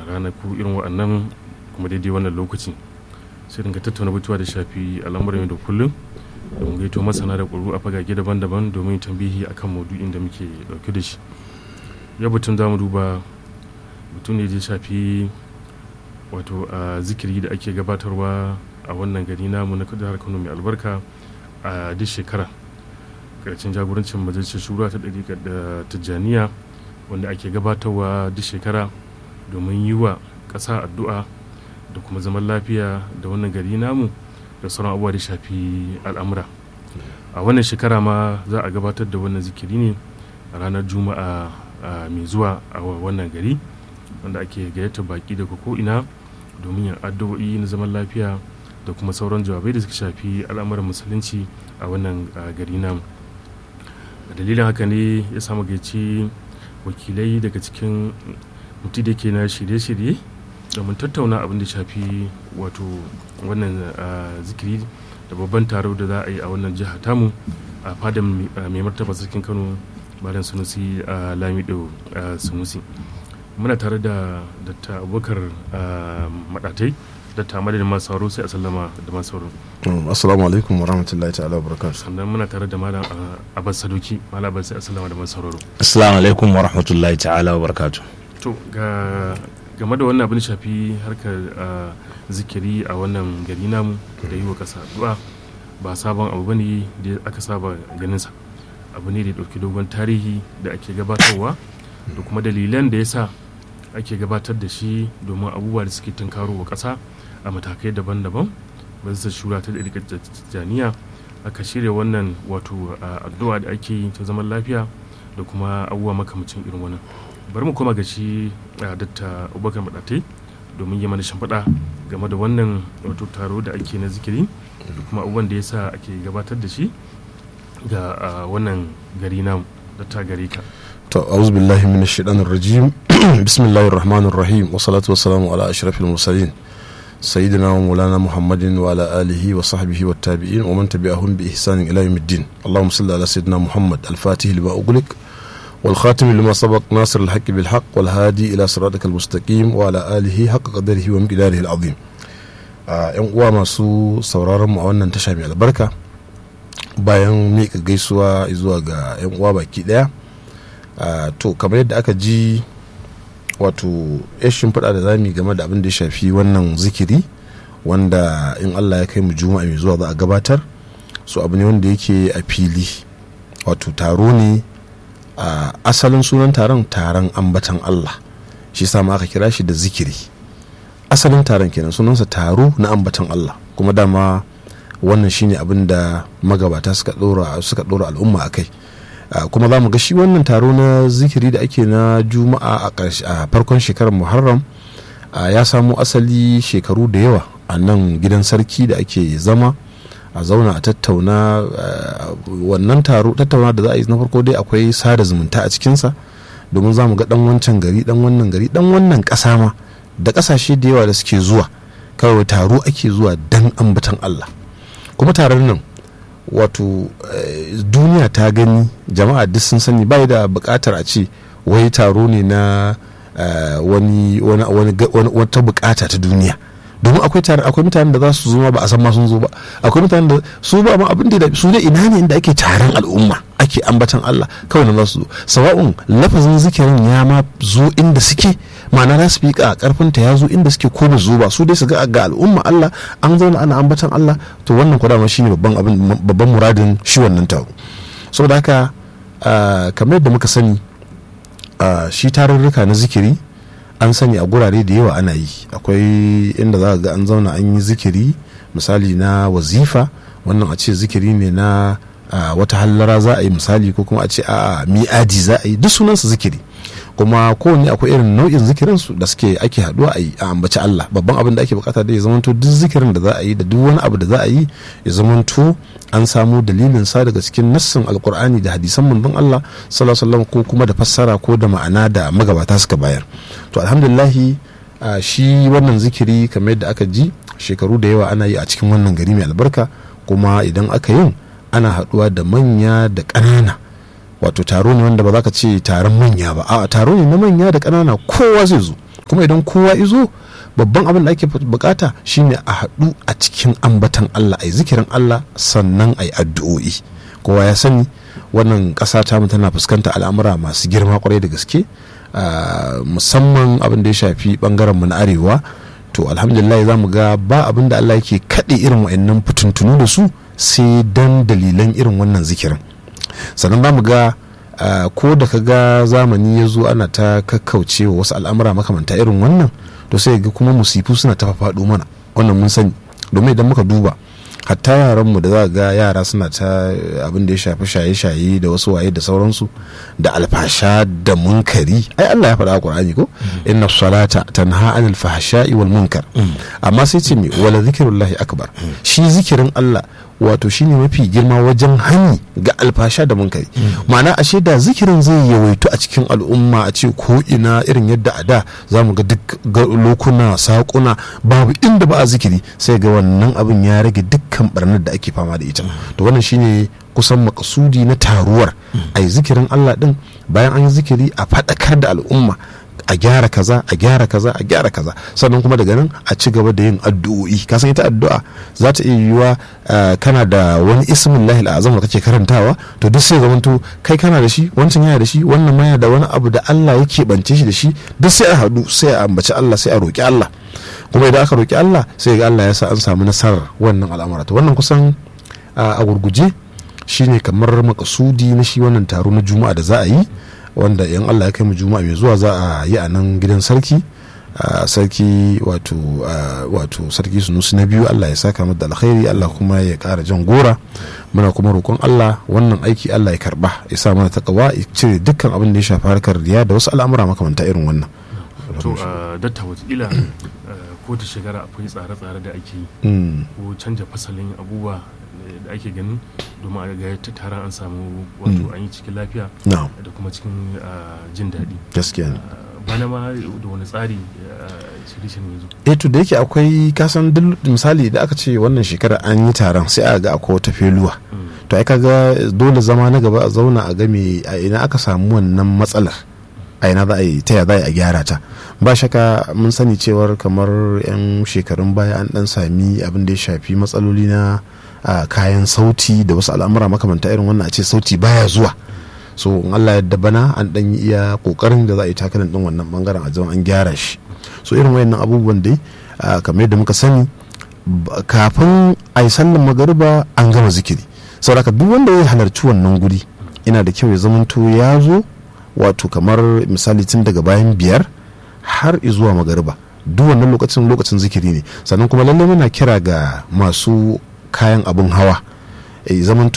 ranaku irin waɗannan kuma daidai wannan lokaci sai dinga tattauna batuwa da shafi al'amuran yau da kullum domin gaito masana da ƙwararru a fagage daban-daban domin tambihi akan maudu'in da muke ɗauke da shi yau batun za mu duba mutum ne da shafi wato a zikiri da ake gabatarwa a wannan gari namu na jihar kano mai albarka a duk shekara karshen jagorancin majalisar shura ta ɗari da tijjaniya wanda ake gabatarwa duk shekara domin yi wa ƙasa addu'a da kuma zaman lafiya da wannan gari namu da sauran abubuwa da shafi al'amura a wannan shekara ma za a gabatar da wannan zikiri ne a ranar juma'a mai zuwa a wannan gari wanda ake gayyata baki daga ko'ina domin yin addu'o'i na zaman lafiya da kuma sauran jawabai da suka shafi al'amuran musulunci a wannan gari namu dalilin haka ne ya samu gaici wakilai daga cikin mutu da ke na shirye-shirye domin tattauna abin da shafi wato wannan zikiri da babban taro da za a yi a wannan jiha tamu a fadan mai martaba sarkin kano malam sunusi lamido sunusi muna tare da datta abubakar madatai datta madadin masu sauro sai a sallama da masu sauro assalamu alaikum warahmatullahi ta'ala barakatuh sannan muna tare da malam abbas sadoki malam abbas sai a sallama da masu sauraro assalamu alaikum warahmatullahi ta'ala barakatuh to ga game da wannan abin shafi harkar zikiri a wannan gari namu da yi wa kasa addu'a ba sabon abu bane da aka saba ganinsa abu ne da ya ɗauki dogon tarihi da ake gabatarwa da kuma dalilan da ya sa ake gabatar da shi domin abubuwa da suke tunkaro wa ƙasa a matakai daban-daban ba su shura ta ɗarikar janiya aka shirya wannan wato addu'a da ake yi ta zaman lafiya da kuma abubuwa makamacin irin wannan bari mu koma ga shi datta abubakar maɗatai domin yi mana shimfiɗa game da wannan wato taro da ake na zikiri da kuma abubuwan da ya sa ake gabatar da shi ga wannan gari namu da ta gare ka to auzu billahi minash shaitanir rajim bismillahir rahmanir rahim wa salatu wa salamu ala ashrafil mursalin sayyidina wa maulana muhammadin wa ala alihi wa sahbihi wa tabi'in wa man tabi'ahum bi ihsanin ila yawmiddin allahumma salli ala sayyidina muhammad al-fatih lima ughliq والخاتم لما سبق ناصر الحق بالحق والهادي إلى صراطك المستقيم وعلى آله حق قدره ومقداره العظيم yan uwa masu sauraron mu a wannan tasha mai albarka bayan miƙa gaisuwa zuwa ga yan uwa baki ɗaya to kamar yadda aka ji wato ya shimfiɗa da zami game da abin da ya shafi wannan zikiri wanda in allah ya kai mu juma'a mai zuwa za a gabatar so abu ne wanda yake a fili wato taro ne a asalin sunan taron taron ambatan allah shi sama aka kira shi da zikiri asalin taron kenan sunansa taro na ambatan allah kuma dama wannan shine abin da magabata suka dora suka dora al'umma a kai kuma za mu ga shi wannan taro na zikiri da ake na juma'a a farkon shekarar muharram ya samo asali shekaru da yawa a nan gidan sarki da ake zama a zauna a tattauna wannan taro tattauna da za a yi na farko dai akwai sada zumunta a cikinsa domin za mu ga dan wancan gari dan wannan gari dan wannan ƙasa ma da ƙasashe da yawa da suke zuwa kawai taro ake zuwa dan ambatan Allah kuma taron nan wato duniya ta gani jama'a duk sun sani bai da buƙatar a ce wai taro ne na wani wata bukata ta duniya domin akwai tare akwai mutanen da za su zo ba a san ma sun zo ba akwai mutanen da su ba ma abin da su ne ina ne inda ake taron al'umma ake ambatan Allah kawai na za su zo sawa'un lafazin zikirin ya ma zo inda suke ma'ana za su fiƙa karfin ta ya zo inda suke ko ba zo ba su dai su ga ga al'umma Allah an zauna ana ambatan Allah to wannan kuwa dama shine babban abin babban muradin shi wannan taro saboda haka kamar yadda muka sani shi tarurruka na zikiri an sani a gurare da yawa ana yi akwai inda za ga an zauna an yi zikiri misali na wazifa wannan a ce zikiri ne na wata hallara za a yi misali ko kuma a ce a mi'adi za a yi duk sunansa zikiri kuma kowanne akwai irin nau'in zikirin su da suke ake haduwa a yi a ambaci Allah babban abin da ake bukata da ya zamanto duk zikirin da za a yi da duk wani abu da za a yi ya zamanto an samu dalilin sa daga cikin nassin alkur'ani da hadisan manzon Allah sallallahu alaihi ko kuma da fassara ko da ma'ana da magabata suka bayar to alhamdulillahi shi wannan zikiri kamar yadda aka ji shekaru da yawa ana yi a cikin wannan gari mai albarka kuma idan aka yin ana haduwa da manya da ƙanana wato taro ne wanda ba za ka ce taron manya ba a taro ne na manya da ƙanana kowa zai zo kuma idan kowa izo babban abin da ake bukata shine a haɗu a cikin ambatan Allah ai zikirin Allah sannan ai addu'o'i kowa ya sani wannan ƙasa ta mu tana fuskanta al'amura masu girma kwarai da gaske musamman abin da ya shafi bangaren mu na arewa to alhamdulillah za mu ga ba abin da Allah yake kaɗe irin wa'annan fitintunu da su sai dan dalilan irin wannan zikirin sannan za mu ga ko da ka ga zamani ya zo ana ta kakkauce wa wasu al'amura makamanta irin wannan to sai ga kuma musifu suna ta faɗo mana wannan mun sani domin idan muka duba hatta yaranmu da za ga yara suna ta abin da ya shafi shaye-shaye da wasu waye da sauransu da alfasha da munkari ai Allah ya faɗa a Qur'ani ko inna salata tanha anil fahsha'i wal munkar amma sai ce me wala zikrullahi akbar shi zikirin Allah wato shine mafi girma wajen hani ga alfasha da munkari ma'ana ashe da zikirin zai yawaitu a cikin al'umma a ce ko ina irin yadda a da za mu ga duk lokuna sakuna babu inda ba a zikiri sai ga wannan abin ya rage dukkan barnar da ake fama da ita to wannan shine kusan makasudi na taruwar a yi zikirin Allah din bayan an yi zikiri a faɗakar da al'umma a gyara kaza a gyara kaza a gyara kaza sannan kuma daga nan a ci gaba da yin addu'o'i ka san ita addu'a za ta iya yiwuwa kana da wani ismin lahi azam da kake karantawa to duk sai zamanto kai kana da shi wancan yana da shi wannan ma yana da wani abu da Allah yake bance shi da shi duk sai a haɗu sai a ambaci Allah sai a roki Allah kuma idan aka roki Allah sai ga Allah ya sa an samu nasarar wannan al'amura to wannan kusan a gurguje shine kamar makasudi na shi wannan taro na juma'a da za a yi wanda yan allah ya kai mu juma'a mai zuwa za a yi a nan gidan sarki sarki wato wato sarki sunusu na biyu allah ya saka mata alkhairi allah kuma ya kara jan gora muna kuma roƙon allah wannan aiki allah ya karba ya sa mana takawa ya cire dukkan abin da ya shafi harkar riya da wasu al'amura makamanta irin wannan to datta watakila ko ta shekara akwai tsare-tsare da ake yi ko canja fasalin abubuwa da ake ganin domin a ga ta taron an samu wato an yi cikin lafiya da kuma cikin jin daɗi gaskiya bana ma da wani tsari shirishin yanzu eh to da yake akwai kasan duk misali da aka ce wannan shekara an yi taron sai a ga akwai wata feluwa to ai kaga dole zama na gaba a zauna a game a ina aka samu wannan matsalar a ina za a yi ta ya za a gyara ta ba shaka mun sani cewar kamar 'yan shekarun baya an dan sami abin da ya shafi matsaloli na kayan sauti da wasu al'amura makamanta irin wannan a ce sauti baya zuwa so in Allah yadda bana an dan yi iya kokarin da za a yi takalin din wannan bangaren a zama an gyara shi so irin wayannan abubuwan dai kamar yadda muka sani kafin a yi sallan magariba an gama zikiri saboda duk wanda ya halarci wannan guri ina da kyau ya zamanto ya zo wato kamar misali tun daga bayan biyar har zuwa magariba duk wannan lokacin lokacin zikiri ne sannan kuma lallai muna kira ga masu kayan abin hawa zaman